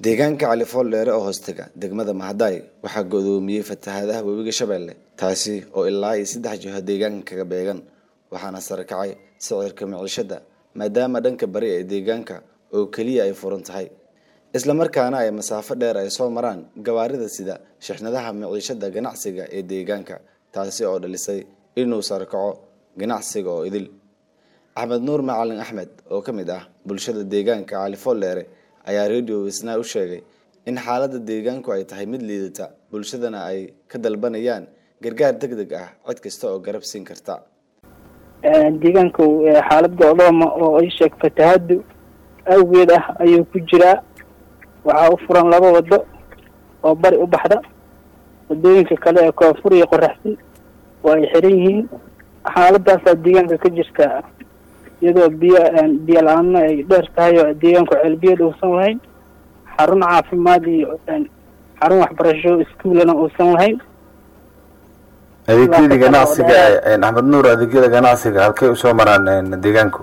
deegaanka cali fooldheere oo hoostega degmada mahadaay waxaa godoomiyey fatahaadaha webiga shabeelle taasi oo ilaa iyo saddex jiho deegaanka kaga beegan waxaana sare kacay sicirka micishada maadaama dhanka bari ee deegaanka oo keliya ay furan tahay islamarkaana ay masaafo dheer ay soo maraan gawaarida sida shixnadaha miciishada ganacsiga ee deegaanka taasi oo dhalisay inuu sare kaco ganacsiga oo idil axmed nuur macalin axmed oo ka mid ah bulshada deegaanka cali fooldheere ayaa radio isnaa u sheegay in xaaladda deegaanku ay tahay mid liidata bulshadana ay ka dalbanayaan gargaar deg deg ah cid kasta oo garab siin karta deegaanku xaalad go'dooma oo ay sheeg fatahaadu awgeed ah ayuu ku jiraa waxaa u furan laba wado oo bari u baxda wadooyinka kale ee koonfur iyo qoraxsan waa ay xiran yihiin xaaladaasaa deegaanka ka jirta iyadoo biyo biyo la-aanna ay dheer tahay oo deegaanku ceelbiyeed uusan lahayn xarun caafimaad iyo xarun waxbarasho iskuulana uusan lahayn adeegyadii ganacsiga axmed nuur adeegyada ganacsiga halkay usoo maraan deegaanku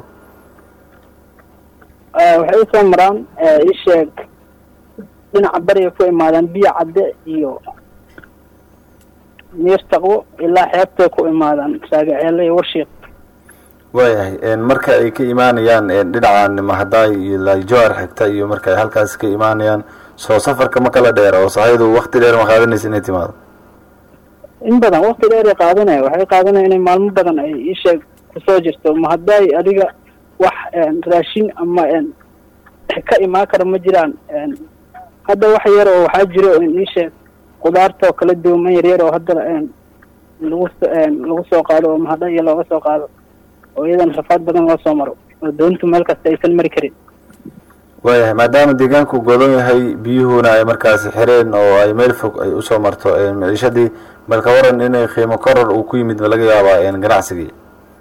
waxay usoo maraan isheeg dhinaca bariga ku imaadaan biyo cadde iyo miir taqwo ilaa xeebtay ku imaadaan raagaceele iyo warshiiq waayahay marka ay ka imaanayaan dhinacan mahadaay iyo lajowar xigta iyo marka ay halkaas ka imaanayaan soo safarka ma kala dheer oo sahaydu wakti dheer ma qaadanaysa inay timaado in badan wakti dheer ay qaadanaya waxay qaadanaya inay maalmo badan ay isheeg kusoo jirto mahadaay adiga wax raashin ama ka imaan kara ma jiraan hadda wax yar oo waxaa jiro isheeg qudaartoo kala duuman yaryar oo hadda lagu lagu soo qaado oo mahadaay iyo looga soo qaado oo iyadana rafaad badan loo soo maro oo doontu meel kasta aysan mari karin waayahay maadaama deegaanku godan yahay biyuhuna ay markaasi xireen oo ay meel fog ay usoo marto miciishadii balka waran inay qiimo koror uu ku yimid ma laga yaabaa ganacsigii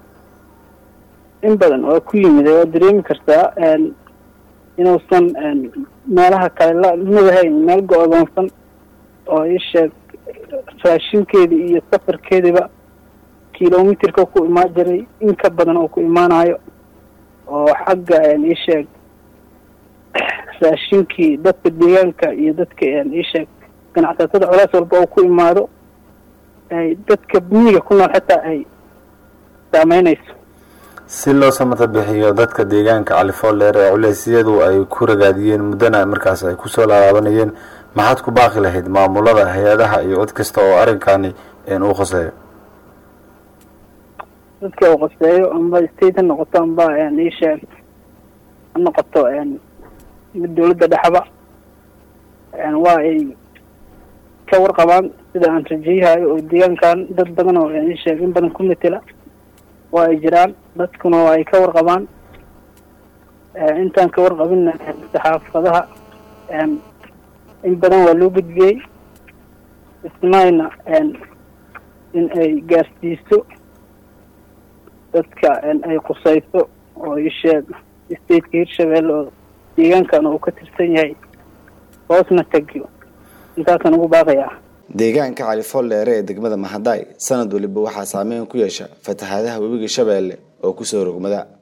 in badan waa ku yimid waa dareemi kartaa inuusan meelaha kale la madahayn meel go-doonsan oo isheeg raashinkeedii iyo safarkeediiba kilomitirka ku imaan jiray in ka badan oo ku imaanayo oo xagga isheeg raashinkii dadka deegaanka iyo dadka isheeg ganacsatada colaas walba oo ku imaado ay dadka miyiga ku nool xitaa ay saameynayso si loo samata bixiyo dadka deegaanka califoolleer ee culeysyadu ay ku ragaadiyeen muddana markaas ay kusoo laalaabanayeen maxaad ku baaqi lahayd maamulada hay-adaha iyo cid kasta oo arrinkani uu khoseeyo dadka uu qoseeyo amba state ha noqoto amba isheeg ha noqoto mid dawladda dhexba waa ay ka warqabaan sida aan rajeyahayo oo deegaankan dad badan oo isheeg in badan ku matela waa ay jiraan dadkuna waa ay ka warqabaan intaan ka warqabinna saxaafadaha in badan waa loo gudbiyey ismayna in ay gaarsiiso dadka ay qusayso oo isheeg stateka hirshabelle oo deegaankan uu ka tirsan yahay hoosna tegiyo intaasaan ugu baaqayaa deegaanka cali fooldheere ee degmada mahadaay sanad waliba waxaa saameyn ku yeesha fatahaadaha webiga shabeelle oo kusoo rogmada